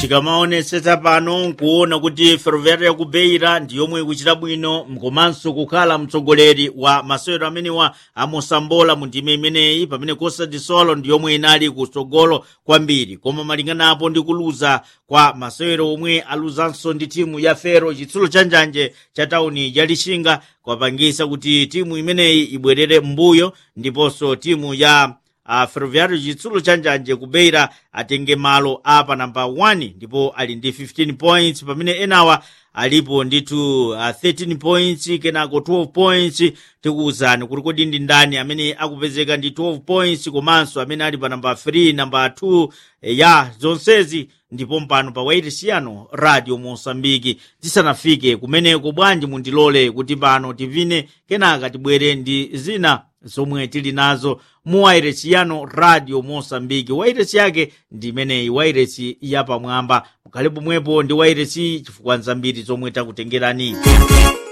tikamaonetsetsa pano nkuona kuti ferroviária ya kubeira ndi yomwe ikuchita bwino komanso kukhala mtsogoleri wa masewero amenewa amosambola mu ndime imeneyi pamene costa de sol ndi yomwe inali kutsogolo kwambiri koma malinganapo ndi kuluza kwa masewero omwe aluzanso ndi timu ya fero chitsulo cha njanje cha tauni ya lixinga kwapangisa kuti timu imeneyi ibwerere m'mbuyo ndiponso timu ya uh, ferroviário chitsulo cha njanje kubeira atenge malo apa namba 1 ndipo ali ndi 15 points pamene enawa alipo ndithu uh, 13 points kenako 12 points tikuwuzani kuti kodi ndi ndani amene akupezeka ndi 12 points komanso amene ali pa namba 3 namba 2 ya zonsezi ndipo mpano pa wairisiano radio mosambiki tisanafike kumeneko bwanji mundilole kuti pano tivine kenaka tibwere ndi zina zomwe tili nazo mu wairesi yano radio mosambiki wairesi yake ndi imeneyi wairesi yapamwamba mukhale pomwepo ndi wairesi chifukwa nzambiri zomwe takutengerani